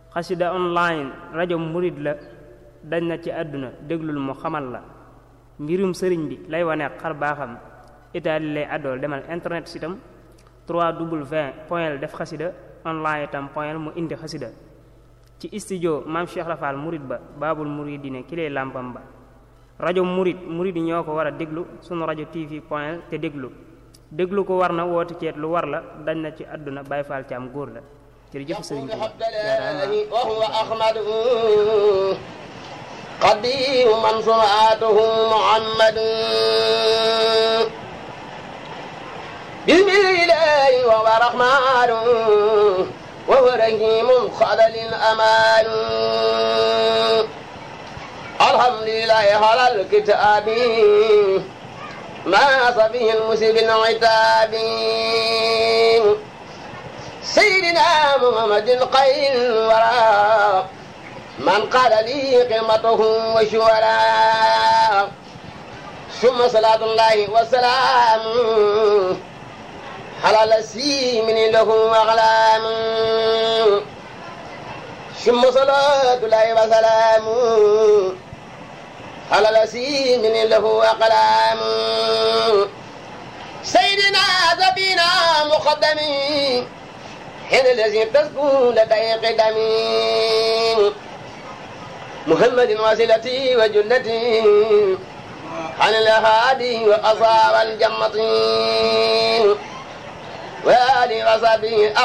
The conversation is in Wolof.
xasida online rajo murid la dañ na ci àdduna déglul mu xamal la mbirum sëriñ bi lay wane xar baaxam itaali lay àddool demal internet sitam 3w point def xasida online itam point mu indi xasida ci studio maam Cheikh Rafal murid ba baabul muridine ki lay làmpam ba rajo murid murid yi ñoo ko war a déglu sunu rajo tv point te déglu déglu ko war na woote ceet lu war la dañ na ci àdduna Baay Faal ci am góor la jërëjëf sëriñ bi وهو أحمد قديم من صنعته محمد بسم الله وهو رحمن وهو رحيم خلل أمان الحمد لله على الكتاب ما صبه المسيب العتاب سيدنا محمد خير الورى من قال لي قيمته وشورى ثم صلاة الله والسلام على الذي من له أغلام ثم صلاة الله وسلام على الذي من له أقلام سيدنا ذبينا مقدمين حين الذي تسكن لدي قدمي محمد وسيلتي وجنتي عن الهادي وأصاب الجمة وآل وصحبه